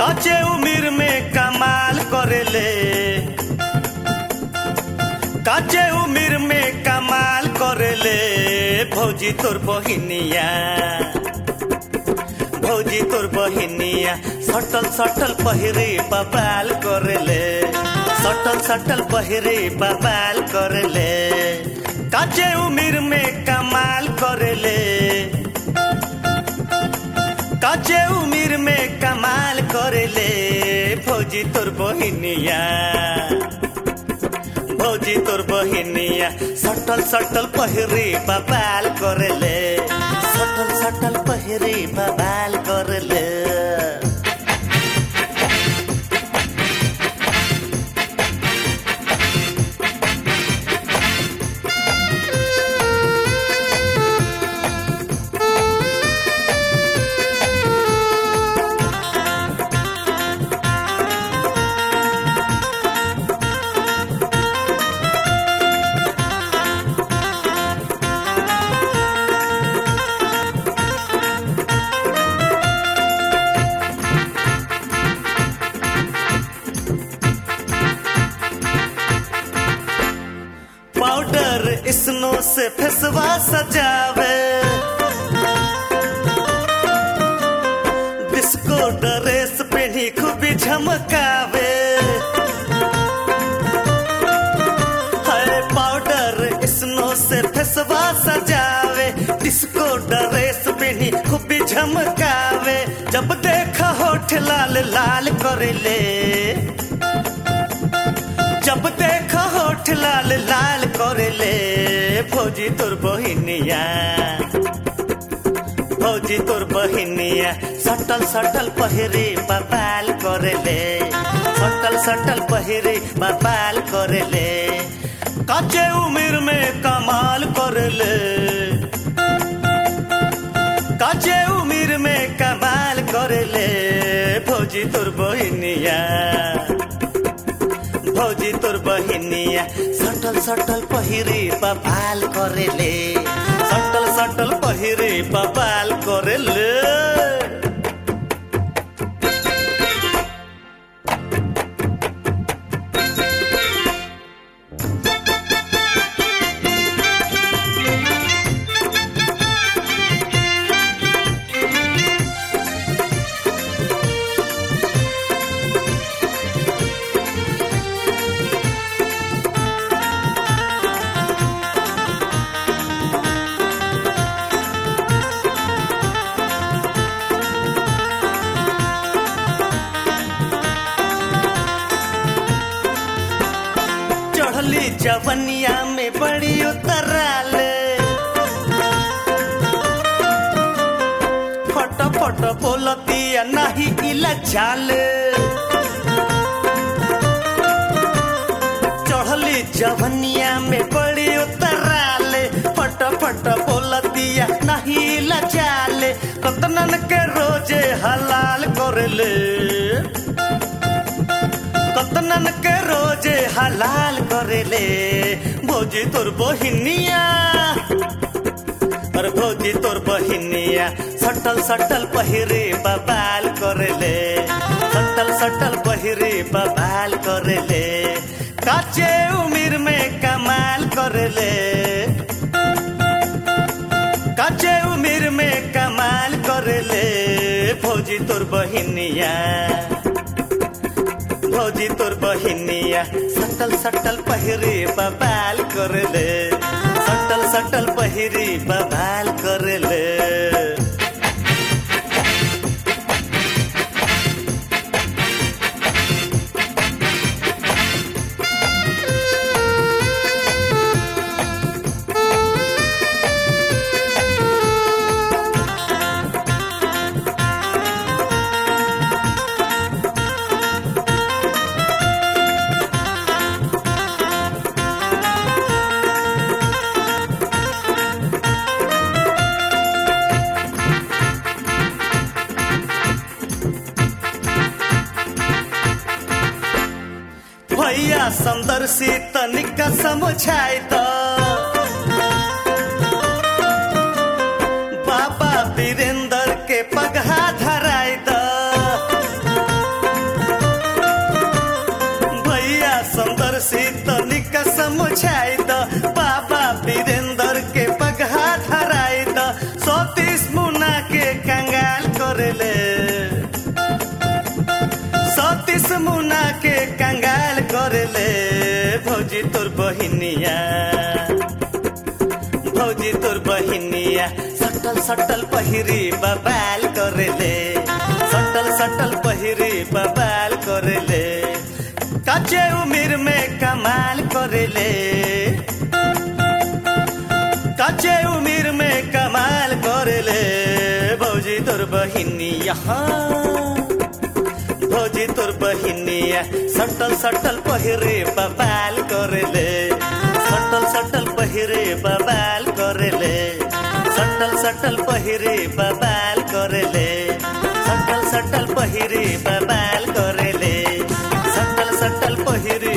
काचे उम्र में कमाल करेले काचे उम्र में कमाल करेले भौजी तोर बहिनिया भौजी तोर बहिनिया सटल सटल पहिरे बबाल करेले सटल सटल पहिरे बबाल करेले काचे उम्र में कमाल करेले काचे उम्र में कमाल करेले भौजी तोर बहिनिया भौजी तोर बहिनिया सटल सटल पहिरे बबाल करेले सटल सटल पहिरे बबाल करेले पाउडर स्नो से फेसवा सजावे डिस्को ड्रेस पहनी खूबी झमकावे हाय पाउडर स्नो से फेसवा सजावे डिस्को ड्रेस पहनी खूबी झमकावे जब देखा होठ लाल लाल करेले जब देखा होठ लाल लाल करेले भौजी तोर बहिनिया भौजी तोर बहिनिया सटल सटल पहिरे बबाल करेले सटल सटल पहिरे बबाल करेले कच्चे उम्र में कमाल करेले कच्चे उम्र में कमाल करेले भौजी तोर बहिनिया भौजी तोर बहिनिया सटल सटल पहिरे बबाल करेले सटल सटल पहिरे बबाल करेले चढ़ली जवनिया में बड़ी उतराल फट फट बोलतिया नहीं इला चाल चढ़ली जवनिया में बड़ी उतराल फट फट बोलतिया नहीं इला चाल कतनन के रोजे हलाल करले कतनन के रोजे हलाल करेले भौजी तोर बहिनिया अरे भौजी तोर बहिनिया सटल सटल पहिरे बबाल करेले सटल सटल पहिरे बबाल करेले काचे उम्र में कमाल करेले काचे उम्र में कमाल करेले भौजी तोर बहिनिया भौजी तोर बहिनिया सटल सटल पहिरे बबाल करले सटल सटल पहिरे बबाल करले भैया समदर्शी तनिक समझाई त बाबा वीरेंद्र के पगहा धराई द भौजी तोर बहिनिया भौजी तोर बहिनिया सटल सटल पहिरी बबाल करेले सटल सटल पहिरी बबाल करेले काचे उमिर में कमाल करेले काचे उमिर में कमाल करेले भौजी तोर बहिनिया भौजी तोर बहिनिया सटल सटल पहिरे बबाल करेले सटल सटल पहिरे बबाल करेले सटल सटल पहिरे बबाल करेले सटल सटल पहिरे बबाल करेले सटल सटल पहिरे